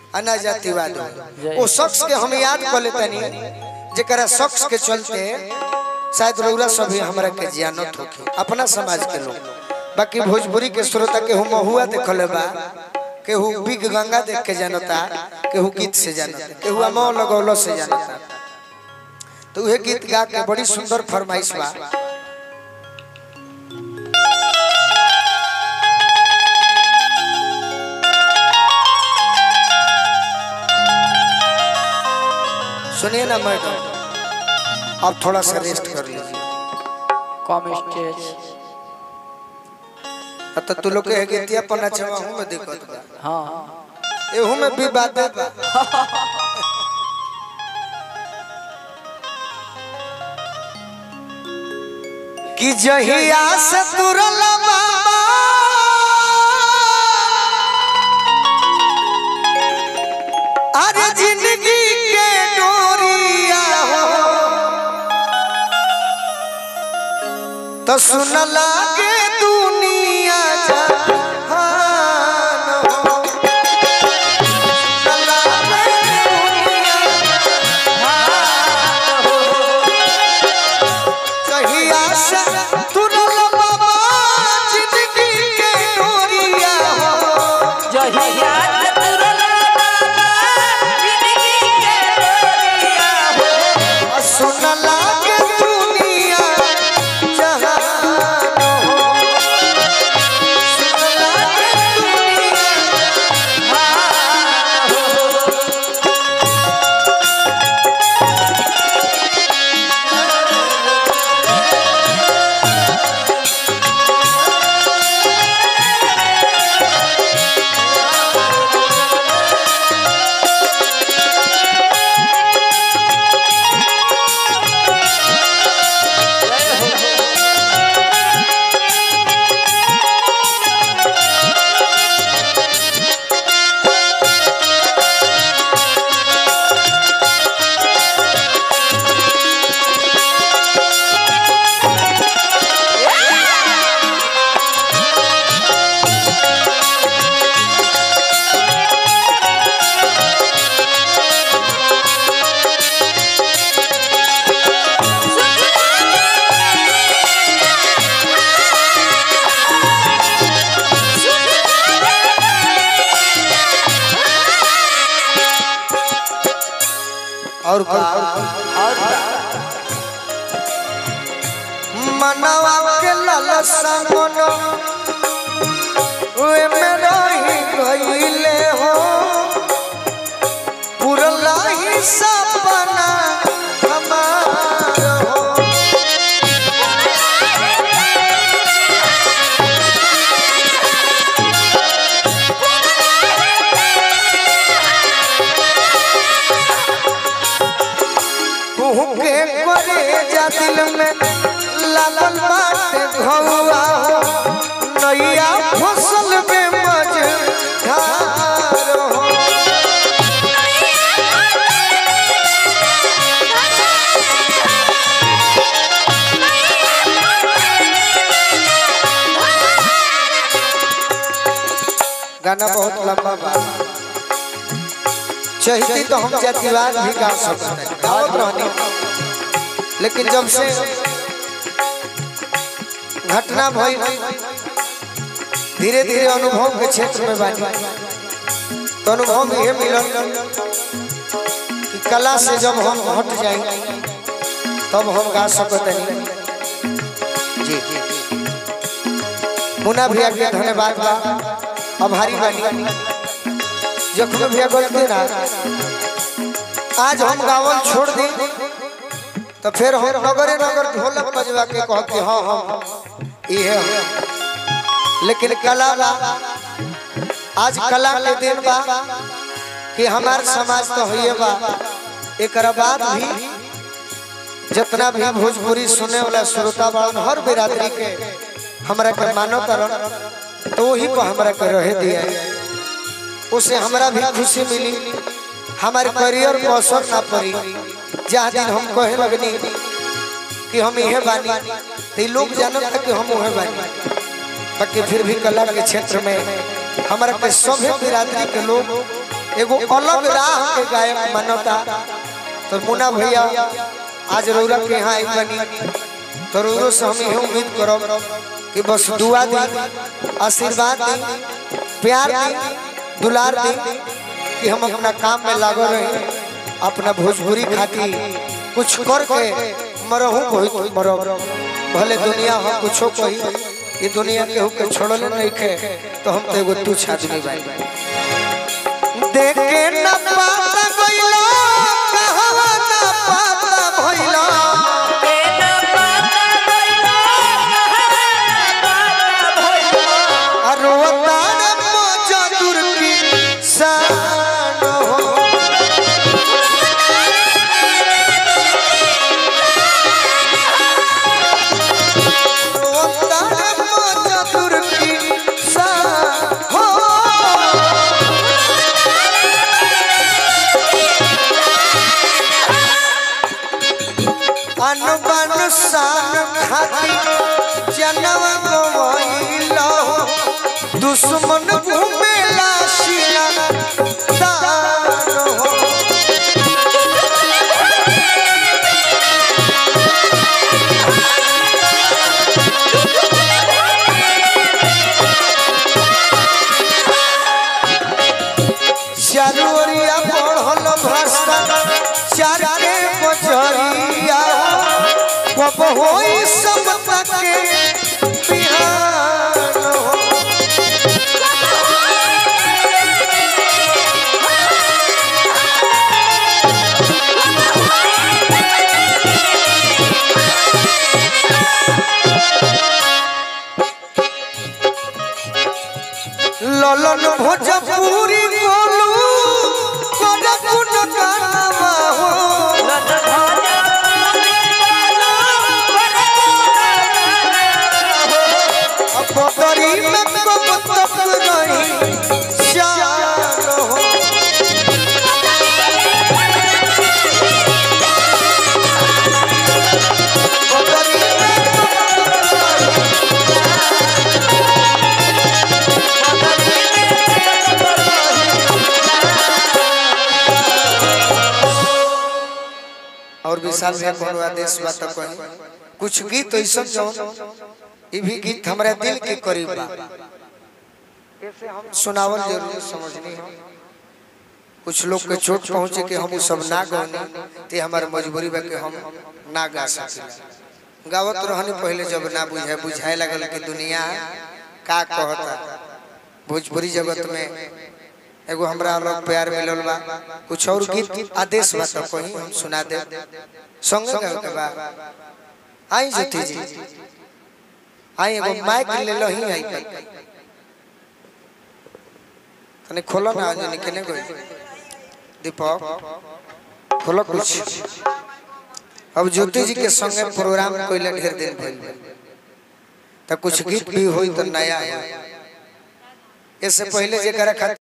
अना जातिवाद वो शख्स के हम याद कर लेतनी जेकरा शख्स के चलते शायद रौरा सभी हमरा के जानत होके अपना समाज के लोग बाकी भोजपुरी के श्रोता केहू महुआ देखले बा केहू बिग गंगा देख के जानता केहू गीत से जानता केहू अमो लगौलो से जानता तो उहे गीत गा के बड़ी सुंदर फरमाइश बा सुनिए ना मैडम अब थोड़ा सा रेस्ट कर लीजिए कम स्टेज अब तो तू लोग के गीतिया पन्ना छवा हूं में दिक्कत बा हाँ एहू में भी बात बा कि जहिया से तुरल बाबा अरे जिंदगी के डोरिया हो तो सुन लागे दुनिया जहान हो सुन लागे दुनिया जहान हो। जहिया से तुरल बाबा जिंदगी के डोरिया हो जहिया तुरल सुन लागे दुनिया जहान हो सुन लागे दुनिया जहान हो और का और मनवा के ललसा मन वे में रही गईले हो पुरला ही सपना हमार हो कुहू के करे जा दिल में लालन बाटे घौआ हो नैया फसल में मझधार हो गाना बहुत लंबा बा चाहती तो हम जातिवाद भी गा सकते हैं गावत रहनी लेकिन जब से घटना भई धीरे धीरे अनुभव के क्षेत्र में बानी तो अनुभव ये मिलल कि कला से जब हम हट जाएंगे तब हम गा सकते हैं जी मुन्ना भैया के धन्यवाद बा आभारी बानी जखन भैया गलती ना आज हम गावल छोड़ दी तो फिर हम नगरे नगर ढोलक बजवा के कह के हाँ हम ये हम लेकिन कला बा आज कला के दिन बा कि हमार समाज तो हुई बा एक बाद भी जितना भी भोजपुरी सुने वाला श्रोता बा हर बिरादरी के हमरा के मानो करन तो वही पर हमरा के रहे दिया उसे हमरा भी खुशी मिली हमारे करियर को असर ना पड़ी जहाँ दिन हम कहे लगनी कि हम यह बानी तो ये लोग जानत था कि हम वह बानी बाकी फिर भी कला के क्षेत्र में हमारा के सभे बिरादरी के लोग एगो अलग राह के गायक मानता तो मुन्ना भैया आज रौरा के यहाँ आई बनी तो रौरो से हम यही उम्मीद करब कि बस दुआ दी आशीर्वाद दी प्यार दी दुलार दी कि हम अपना काम में लागो रही अपना भोजपुरी खाती कुछ करके मरहू कोई मरब भले दुनिया हम कुछो कही ये दुनिया केहू के छोड़ले नहीं खे तो हम तो एगो तुच्छ आदमी बाई देखे न पाता गइलो कहवा न पाता भइलो अरवतार मजदूर की शान हो अरवतार मजदूर की शान हो अनबन शान खाती जनम गवैलो दुश्मन घूमेला शिला दान हो चारू ओरिया बढ़ल भाषा चार के बजरिया कब होई समता के बिहान हो ललन भोजपुरी बोलू करपुन गानवा हो बदरी में कब तक रही श्याम हो बदरी में कब तक रही और विशाल भैया कोनो आदेश बा तो कहीं कुछ गीत ऐसा जो ये भी गीत हमारे दिल के करीब बा सुनावल जरूर समझनी है कुछ लोग के चोट पहुंचे कि हम उ सब ना गौनी ते हमारे मजबूरी बा कि हम ना गा सके गावत रहने पहले जब ना बुझाए बुझाए लगल कि दुनिया का कहता भोजपुरी जगत में एगो हमरा लोग प्यार मिलल बा कुछ और गीत आदेश बा तो कहीं हम सुना दे संग गावे के बा आई ज्योति जी आई एगो माइक ले लो ही आई पर तने खोलो ना आज निकने गई दीपक खोलो कुछ अब ज्योति जी के संगे प्रोग्राम कोइले ढेर दिन भइल तो कुछ गीत भी होई तो नया है इससे पहले जेकरा खातिर